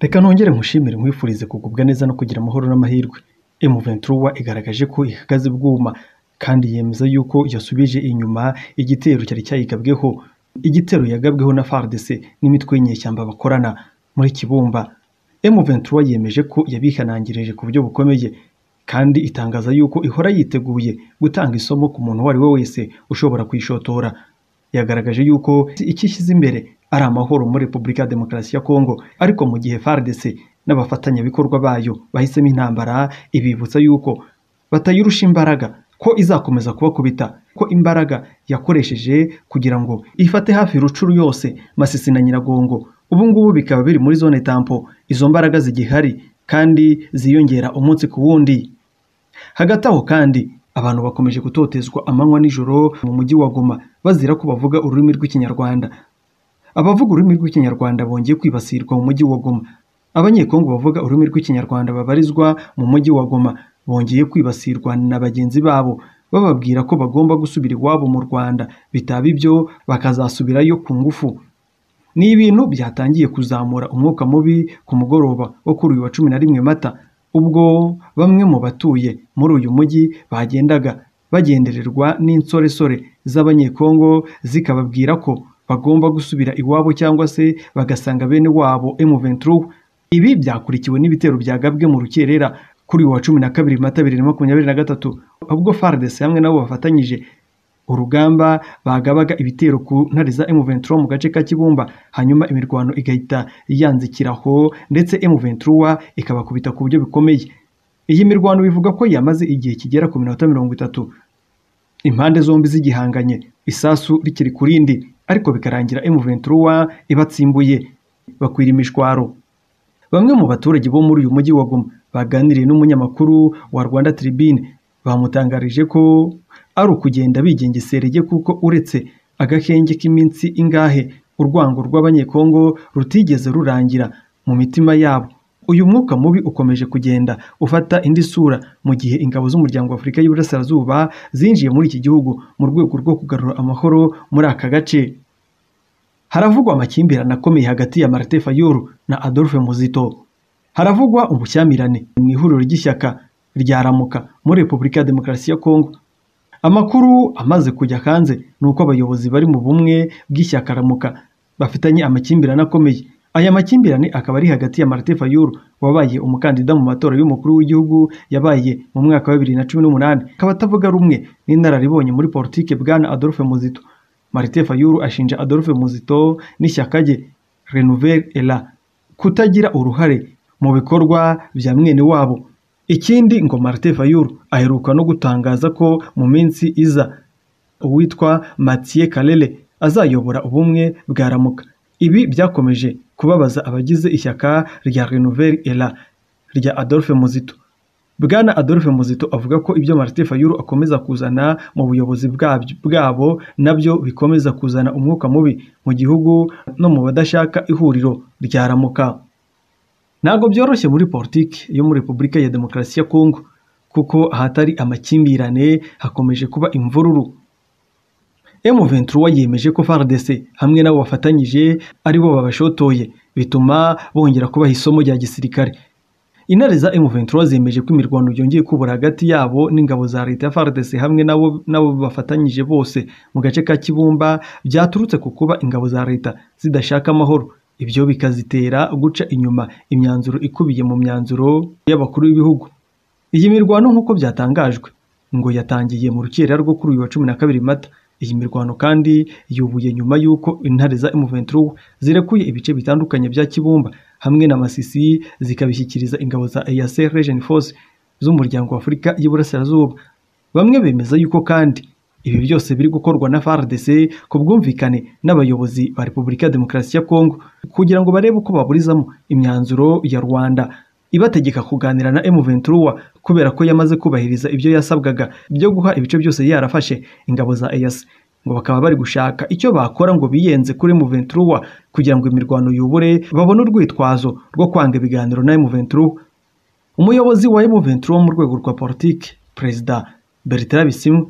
Reka nongere nkushimire nkwifurize kugubwa neza no kugira amahoro n'amahirwe. M23 igaragaje ko ihagaze bwuma kandi yemeza yuko yasubije inyuma igitero cyari cyayigabweho igitero yagabweho na FARDC n'imitwe y'inyeshyamba bakorana muri Kibumba. M23 yemeje ko yabihanangirije ku buryo bukomeye kandi itangaza yuko ihora yiteguye gutanga isomo ku muntu uwo ari we wese ushobora kuyishotora. Yagaragaje yuko icyo ishyize imbere ari amahoro muri Repubulika ya Demokarasi ya Kongo ariko mu gihe FARDC n'abafatanyabikorwa bayo bahisemo intambara ibibutsa yuko batayirusha imbaraga ko izakomeza kubakubita ko imbaraga yakoresheje kugira ngo ifate hafi rucuru yose Masisi na Nyiragongo ubu ngubu bikaba biri muri zone tampo izo mbaraga zigihari kandi ziyongera umunsi ku wundi hagati aho kandi abantu bakomeje gutotezwa amanywa n'ijoro mu mujyi wa Goma bazira ko bavuga ururimi rw'ikinyarwanda abavuga ururimi rw'ikinyarwanda bongeye kwibasirwa mu mujyi wa Goma abanyekongo bavuga ururimi rw'ikinyarwanda babarizwa mu mujyi wa Goma bongeye kwibasirwa na bagenzi babo bababwira ko bagomba gusubira iwabo mu Rwanda bitaba ibyo bakazasubirayo ku ngufu ni ibintu byatangiye kuzamura umwuka mubi ku mugoroba wo kuri uyu wa cumi na rimwe mata ubwo bamwe mu batuye muri uyu mujyi bagendaga bagendererwa n'insoresore z'abanyekongo zikababwira ko bagomba gusubira iwabo cyangwa se bagasanga bene wabo M23 ibi byakurikiwe n'ibitero byagabwe mu rukerera kuri uyu wa cumi na kabiri mata bibiri na makumyabiri na gatatu ubwo FARDC hamwe nabo bafatanyije urugamba bagabaga ibitero ku ntare za M23 mu gace ka Kibumba hanyuma imirwano igahita yanzikiraho ndetse M23 ikabakubita ku buryo bikomeye iyi mirwano bivuga ko yamaze igihe kigera ku minota mirongo itatu impande zombi zigihanganye isasu rikiri ku rindi ariko bikarangira M23 ibatsimbuye bakwira imishwaro bamwe mu baturage bo muri uyu mujyi wa Goma baganiriye n'umunyamakuru wa Rwanda Tribune bamutangarije ko ari ukugenda bigengesereye kuko uretse agakenge k'iminsi ingahe urwango rw'abanyekongo rutigeze rurangira mu mitima yabo uyu mwuka mubi ukomeje kugenda ufata indi sura mu gihe ingabo z'umuryango wa Afurika y'Iburasirazuba zinjiye muri iki gihugu mu rwego rwo kugarura amahoro muri aka gace haravugwa amakimbirane akomeye hagati ya Martin Fayulu na Adolphe Muzito haravugwa ubushyamirane mu ihuriro ry'ishyaka rya Ramuka muri Repubulika ya Demokarasi ya Kongo amakuru amaze kujya hanze ni uko abayobozi bari mu bumwe bw'ishyaka Ramuka bafitanye amakimbirane akomeye aya makimbirane akaba ari hagati ya Martin Fayulu wabaye umukandida mu matora y'umukuru w'igihugu yabaye mu mwaka wa bibiri na cumi n'umunani akaba atavuga rumwe n'inararibonye muri politike bwana Adolphe Muzito Martin Fayulu ashinja Adolphe Muzito n'ishyaka rye Renouvel Ela kutagira uruhare mu bikorwa bya mwene wabo ikindi ngo Martin Fayulu aheruka no gutangaza ko mu minsi iza uwitwa Mathieu Kalele azayobora ubumwe bwa Ramuka ibi byakomeje kubabaza abagize ishyaka rya Renouvel Ela rya Adolphe Muzito Bwana Adolphe Muzito avuga ko ibyo Martin Fayulu akomeza kuzana mu buyobozi bwabo nabyo bikomeza kuzana umwuka mubi mu gihugu no mu badashaka ihuriro rya Ramuka ntabwo byoroshye muri politiki yo muri Repubulika ya Demokarasi ya Kongo kuko ahatari amakimbirane hakomeje kuba imvururu M23 yemeje ko FARDC hamwe nabo bafatanyije aribo babashotoye bituma bongera kubaha isomo rya gisirikare intare za M23 zemeje ko imirwano yongeye kubura hagati yabo n'ingabo za leta ya FARDC hamwe nabo nabo bafatanyije bose mu gace ka Kibumba byaturutse ku kuba ingabo za leta zidashaka amahoro ibyo bikazitera guca inyuma imyanzuro ikubiye mu myanzuro y'abakuru b'ibihugu iyi mirwano nk'uko byatangajwe ngo yatangiye mu rukerera rwo kuri uyu wa cumi na kabiri mata iyi mirwano kandi yubuye nyuma y'uko intare za M23 zirekuye ibice bitandukanye bya Kibumba hamwe na Masisi zikabishyikiriza ingabo za EAC Region Force z'umuryango wa Afurika y'Iburasirazuba bamwe bemeza yuko kandi ibi byose biri gukorwa na FARDC ku bwumvikane n'abayobozi ba Repubulika ya Demokarasi ya Kongo kugira ngo barebe uko baburizamo imyanzuro ya Rwanda ibategeka kuganira na M23 kubera ko yamaze kubahiriza ibyo yasabwaga byo guha ibice byose yarafashe ingabo za EAC ngo bakaba bari gushaka icyo bakora ngo biyenze kuri M23 kugira ngo imirwano yubure babone urwitwazo rwo kwanga ibiganiro na M23 umuyobozi wa M23 mu rwego rwa politiki perezida Bertrand Bisimwa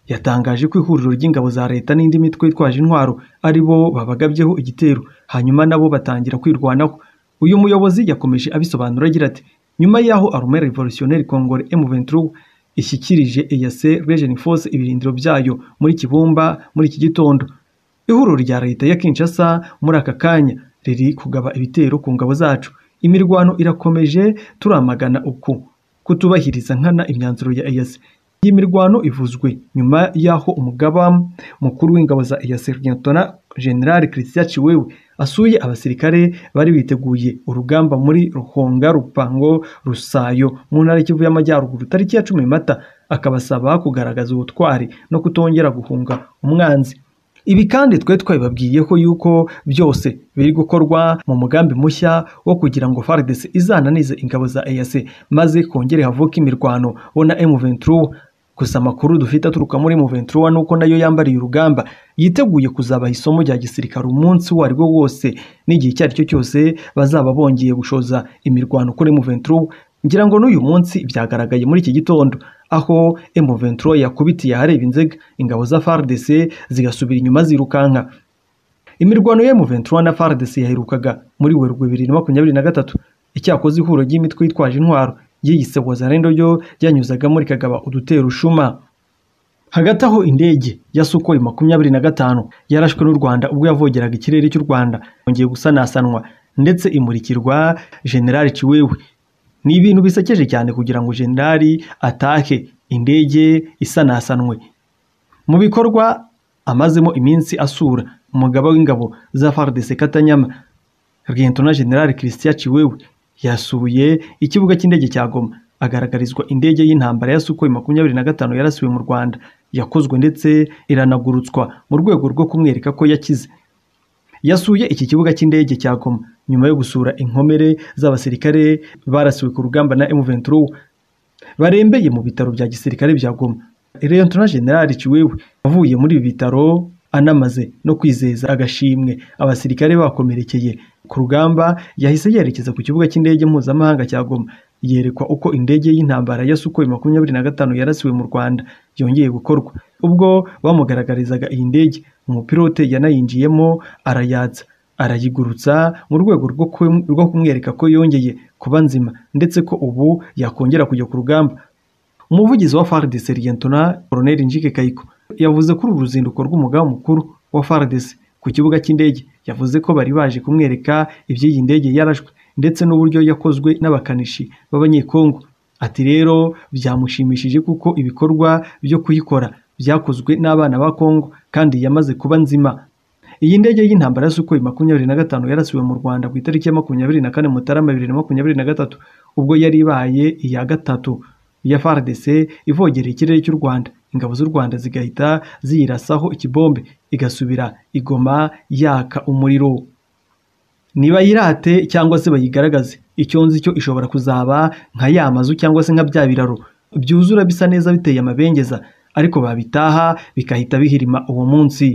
yatangaje ko ihuriro ry'ingabo za leta n'indi mitwe yitwaje intwaro ari bo babagabyeho igitero hanyuma nabo batangira kwirwanaho uyu muyobozi yakomeje abisobanura agira ati nyuma y'aho arumere revolutionnaire congole M23 ishyikirije EAC Region Force ibirindiro byayo muri Kibumba muri iki gitondo ihuriro rya leta ya Kinshasa muri aka kanya riri kugaba ibitero ku ngabo zacu imirwano irakomeje turamagana uku kutubahiriza nkana imyanzuro ya EAC iyi mirwano ivuzwe nyuma y'aho umugaba mukuru w'ingabo za EAC Lieutenant General Christian Chiwewe asuye abasirikare bari biteguye urugamba muri Ruhonga Rupango Rusayo mu ntara y'Ikivu y'Amajyaruguru tariki ya cumi Mata akabasaba kugaragaza ubutwari no kutongera guhunga umwanzi ibi kandi twe twabibabwiye ko yuko byose biri gukorwa mu mugambi mushya wo kugira ngo FARDC izananize ingabo za EAC maze kongere havuke imirwano bo na M23 gusa amakuru dufite aturuka muri M23 ni uko nayo yambariye urugamba yiteguye kuzabaha isomo rya gisirikare umunsi uwo ari wo wose n'igihe icyo ari cyo cyose bazaba bongeye gushoza imirwano kuri M23 ngira ngo n'uyu munsi byagaragaye muri iki gitondo aho M23 yakubitiye ahareba inzega ingabo za FARDC zigasubira inyuma zirukanka imirwano ya M23 na FARDC yaherukaga muri Werurwe 2023 icyakoze ihuriro ry'imitwe yitwaje intwaro yiyise wazarendo ryo ryanyuzagamo rikagaba udutera ushuma hagati aho indege ya Sukhoi makumyabiri na gatanu yarashwe n'u Rwanda ubwo yavogeraga ikirere cy'u Rwanda yongeye gusanasanwa ndetse imurikirwa General Chiwewe ni ibintu bisekeje cyane kugira ngo generali atahe indege isanasanwe mu bikorwa amazemo iminsi asura umugaba w'ingabo za FARDC Katanyama Lieutenant General Christian Chiwewe yasuye ikibuga cy'indege cya Goma agaragarizwa indege y'intambara ya Sukhoi makumyabiri na gatanu yarasiwe mu Rwanda yakozwe ndetse iranagurutswa mu rwego rwo kumwereka ko yakize yasuye iki kibuga cy'indege cya Goma nyuma yo gusura inkomere z'abasirikare barasiwe ku rugamba na M23 barembeye mu bitaro bya gisirikare bya Goma Lieutenant General Chiwewe avuye muri ibi bitaro anamaze no kwizeza agashimwe abasirikare bakomerekeye ku rugamba yahise yerekeza ku kibuga cy'indege mpuzamahanga cya Goma yerekwa uko indege y'intambara ya Sukhoi makumyabiri na gatanu yarasiwe mu Rwanda yongeye gukorwa ubwo bamugaragarizaga iyi ndege umupilote yanayinjiyemo arayatsa arayigurutsa mu rwego rwo ku- rwo kumwereka ko yongeye kuba nzima ndetse ko ubu yakongera kujya ku rugamba umuvugizi wa FARDC Lieutenant Colonel Njike Kayiko yavuze ko uru ruzinduko rw'umugaba mukuru wa FARDC ku kibuga cy'indege yavuze ko bari baje kumwereka iby'iyi ndege yarashwe ndetse n'uburyo yakozwe n'abakanishi b'abanyekongo ati rero byamushimishije kuko ibikorwa byo kuyikora byakozwe n'abana ba Kongo kandi yamaze kuba nzima iyi ndege y'intambara ya Sukhoi makumyabiri na gatanu yarasiwe mu Rwanda ku itariki ya makumyabiri na kane Mutarama bibiri na makumyabiri na gatatu ubwo yari ibaye iya gatatu ya FARDC ivogereye ikirere cy'u Rwanda ingabo z'u Rwanda zigahita ziyirasaho ikibombe igasubira igoma yaka umuriro nibayirate cyangwa se bayigaragaze icyo nzi cyo ishobora kuzaba nka ya mazu cyangwa se nka bya biraro byuzura bisa neza biteye amabengeza ariko babitaha bigahita bihirima uwo munsi